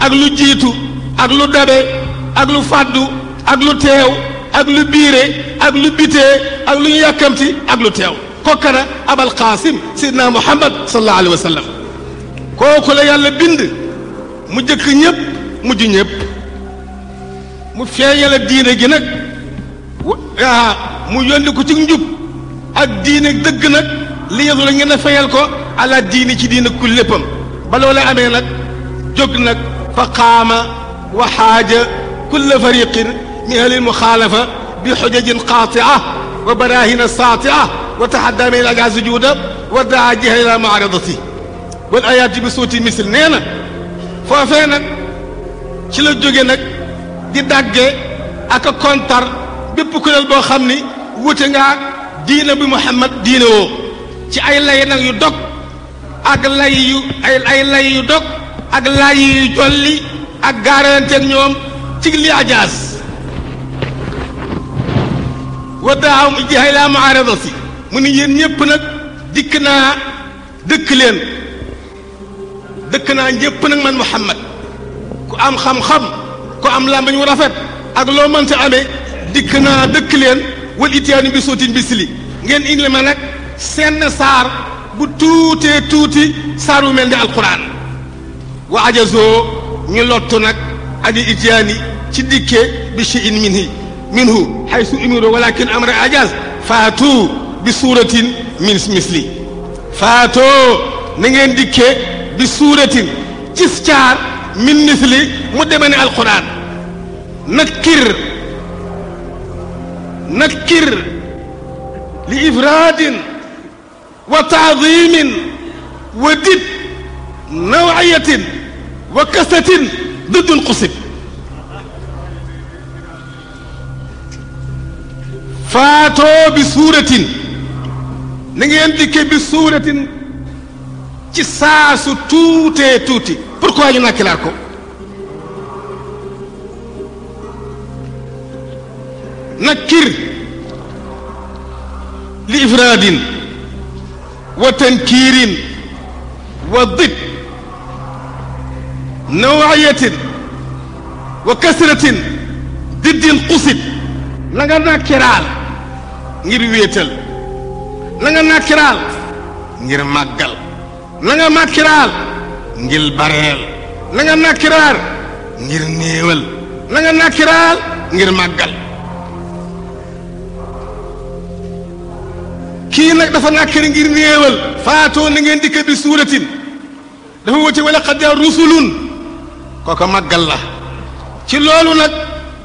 ak lu jiitu ak lu dabe ak lu fàddu ak lu teew ak lu biire ak lu bitee ak lu ñu yàkkamti ak lu teew kokkana abal qaasim sidna muhammad sallallahu alayhi wa sallam kooku la yàlla bind mu jëkk ñépp mujj ñépp mu feeñala diine gi nag waa mu yónni ko ci njub ak diine dëgg nag li yadu la ngeen a fayal ko ala diini ci diine ku léppam ba loola amee nag jóg nag fa qaama wa xaaja kulla fariqin min ahli lmuxaalafa bi xujajin qaatia wa barahina saatia wa taxadda min al sujuuda wa daa jiha ila muaradati wal ayaati bi suuti misil nee na foofee nag ci la jóge nag di dagge ak a kontar bépp kuréel boo xam ni wute ngaa diina bi Muhammad diine woo ci ay lay nag yu dog ak lay yu ay ay lay yu dog ak lay yu jolli ak gaaranteeg ñoom ci li ajaas wa daaw jihay laa muaradati mu ni yéen ñëpp nag dikk naa dëkk leen dëkk naa ñëpp nag man Muhammad ku am xam-xam ku am làmbañ wu rafet ak loo mënta amee dikk naa dëkk leen wal itiyaani bi suutin bisli ngeen indi ma nag senn saar bu tuutee tuuti saar wu mel ni alquran wa ajazoo ñu lottu nag ani itiyaani ci dikkee bi cheyin minhi minhu haysu umiru walakin amra ajaz faatu bi suuratin min misli faatoo na ngeen dikkee bi suuratin cis caar min misli mu deme ne alquran nakkir nakkir li ifraadin wa taadimin wa did nawayatin wa kasatin diddun qusib faatoo bi suuratin na ngeen dikke bi suuratin ci saasu tuutee tuuti pourquoi ñu nakkilaat ko nakkir li ifraadin wa tankiirin wa did nawayatin wa kasratin diddin qusit la nga nakkiraal ngir wéetal la nga nakkiraal ngir màggal la nga nakkiraal ngir bareel la nga nakkiraal ngir néewal la nga nakkiraal ngir màggal kii nag dafa nàkkari ngir néewal faatoo na ngeen dikk bi suuratin dafa wute wala qad jaa rusulun kooka màggal la ci loolu nag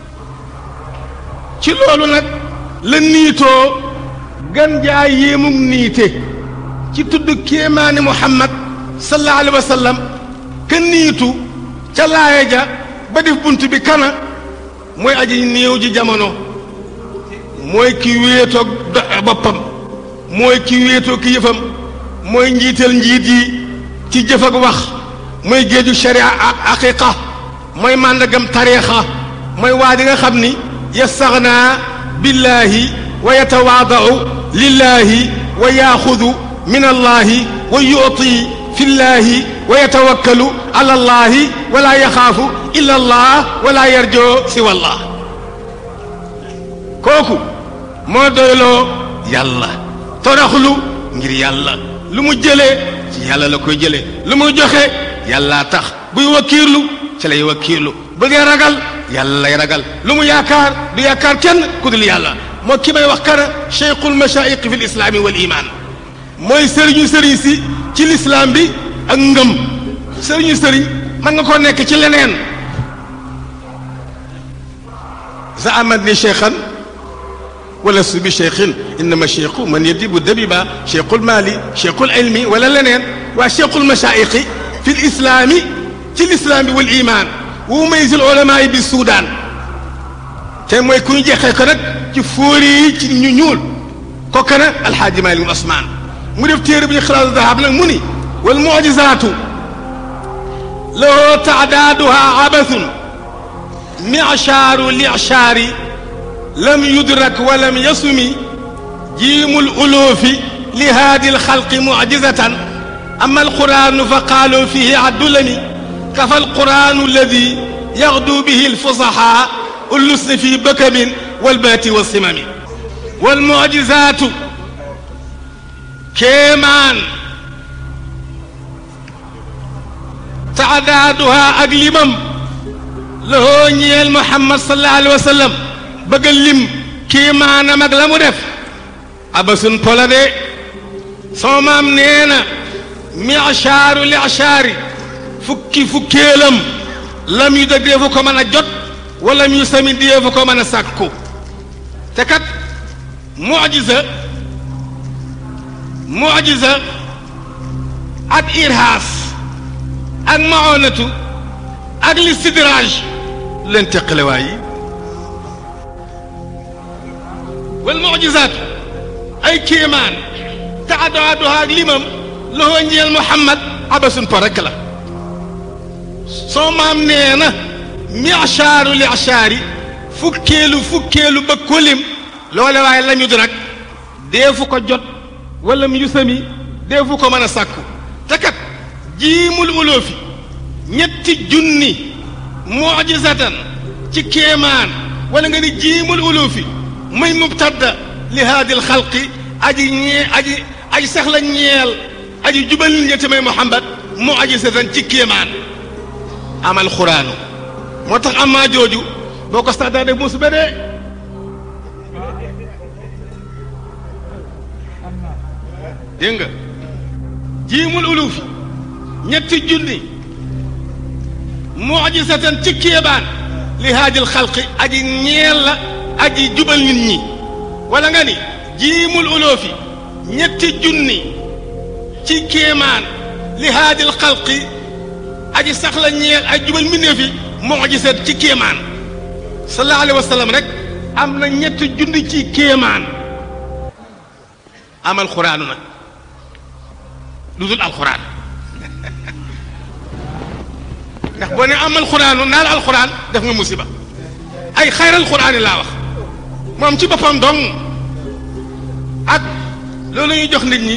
ci loolu nag la niitoo gan jaa yéemug niite ci tudd kéemaani muhammad sallallahu alayhi wa sallam ka niitu ca laaya ja ba def bunt bi kana mooy aji néew ji jamono mooy ki wéetoog boppam mooy ki wéetoo ki yëfam mooy njiital njiit yi ci jëf ak wax mooy géeju sharia ak aqiqa mooy màndagam tariixa mooy waa di nga xam ni yastaxnaa billaahi wa yatawaadau lillaahi wa yaaxudu min allaahi wa yuti fi llaahi wa yatawakkalu ala allaahi wala yaxaafu illa allah wala yarjoo siwa allah kooku moo doyloo yàlla toraxlu ngir yàlla lu mu jëlee ci yàlla la koy jëlee lu mu joxe yàllaa tax buy wakkiirlu ci lay wakkiirlu bëggee ragal yàlla lay ragal lu mu yaakaar du yaakaar kenn ku dul yàlla moo ki may wax kana cheikhul machaïq fi lislaami wal iman mooy sëriñu sëriñ si ci lislaam bi ak ngëm sëriñu sëriñ mën nga koo nekk ci leneen zaamat ni cheikhan wala su bi cheikhin innama cheikhu man yadibu dabiba cheikhul mali cheikhul ilmi wala leneen waa cheikhul machaïqi fi lislaami ci lislaam bi wal iman wu maysil ulama yi bi Soudan te mooy ku ñu jeexee ko nag ci fóori yi ci ñu ñuul kooku nag alxaaji Maalik Usmaan mu def téere bi ñu xilaasu dahab nag mu ni wal mucjisaatu lahu taadaaduha abathun micshaaru licshaari lam yudrak wa lam yasumi jiimul uluufi li haadi alxalqi mucjizatan ama alquraanu fa qaalu fihi addulami kafa alquranu alladi yaxdu bihi alfusaha ullusni fi bakamin walbaati wasimami walmucjizaatu kéemaan taadaaduha ak limam lahoo ñeel muhammad sallallahu alayhi wa sallam bëgg a lim kéemaanam ak la mu def abasun pola de sama maam nee na michaaru lichaari fukki fukkeelam lam yu da deefu ko mën a jot wala mu sami deefu ko mën a sàkku te kat mucjisa mucjisa ak irhaas ak maonatu ak listidraaj leen teqale waay yi wal mucjisaat ay kéemaan te addoadoha ak limam loxoo ñeel muhammad abasun po rekk la soo maam nee na michaaru lichaari fukkeelu fukkeelu ba kolim loole waaye la ñu di nag deefu ko jot wala mu yusami deefu ko mën a sàkku te kat jiimul uloofi ñetti junni mujisatan ci kéemaan wala nga ni jiimul uloofi muy mubtadda li haadil xalqi aji ñee aji aji sax la ñeel aji jubal nit ñetti may muhammad mujisatan ci kéemaan amal xuraanu moo tax amaa jooju boo ko stade de musiba de dégg nga jiimul ulufi ñetti junni mujisatan ci kéebaan li haajil xalqi aji ñeel la aji jubal nit ñi wala nga ni jiimul ulufi ñetti junni ci kéemaan li haajil xalqi aji sax la ñeel ay jubal mbindeef yi mujisat ci kéemaan sallallahu alayhi wa sallam rek am na ñetti junni ci kéemaan amal xuraanu nag lu dul alxuraan ndax boo ne amal xuraanu naal alxuraan def nga musiba ay xayral xuraan yi laa wax moom ci boppam dong ak loolu ñuy jox nit ñi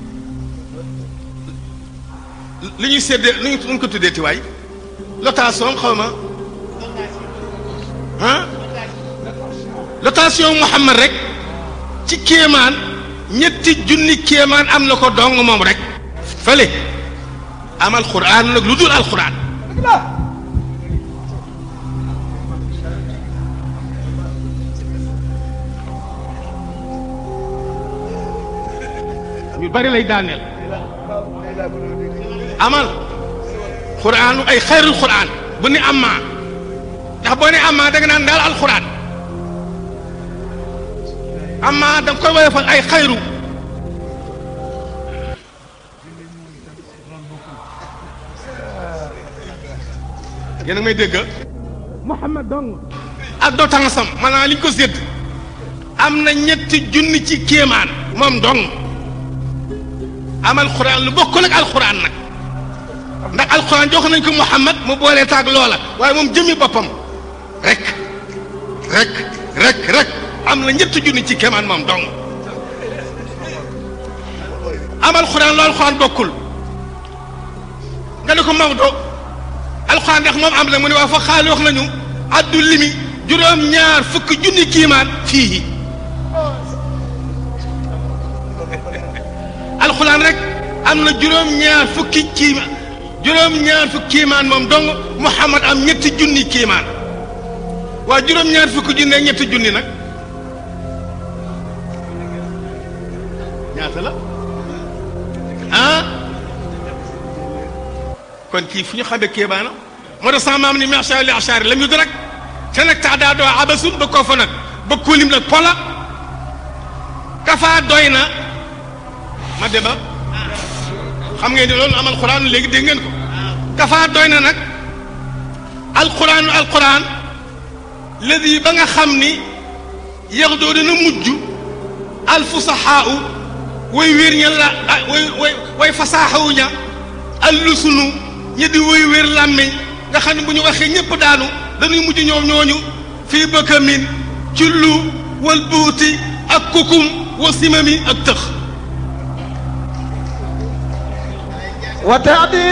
li ñuy séddee lu ñu ko tuddee tiwaay lotation xaw ma ah lotation Muhammad rek ci kéemaan ñetti junni kéemaan am na ko dong moom rek fële amal xuraan nag lu dul alxuraan ñu bari lay daaneel amal xuraanu ay xayrul xuraan bu ni amaa ndax boo ne amaa da nga naan daal alxuraan amaa da nga koy woyofal ay xayru yéen a may dégg Muhammad dong ak doo tansam maanaam li ñu ko sédd am na ñetti junni ci kéemaan moom dong amal xuraan lu bokkul ak alxuraan nag ndax alxuraan jox nañ ko Muhammad mu boolee taag loola waaye moom jëmmi boppam rek rek rek rek am na ñetti junni ci kéemaan moom dong amal xuraan lu alxuraan bokkul nga ne ko Maodo alxuraan ndax moom am na mu ne waa fa xaali wax nañu addu limi juróom-ñaar fukki junni kiimaan fii alxuraan rek am na juróom-ñaar fukki kiimaan juróom-ñaar fukki kiimaan moom dong Muhammad am ñetti junni kiimaan waa juróom-ñaar fukki junni ak ñetti junni nag ñaata la ah kon kii fu ñu xamee kéemaana moo tax sama maam ni macha li achaari la ñu rek te nag tax daa doo abasul ba koo fa nag ba kulim nag pola kafaa doy na ma deba xam ngeen ni loolu amal xuraan léegi dégg ngeen ko kafaa doy na nag alxuraanu alxuraan ladi ba nga xam ni yax doo dana mujj alfusaxaa u way wér ña la way way way fasaaxawu ña allusunu ñi di way wér làmmiñ nga xam ne bu ñu waxee ñëpp daanu dañuy mujj ñoom ñooñu fii bëkkamin ci lu wal buuti ak kukum wa simami ak tëx وتعديل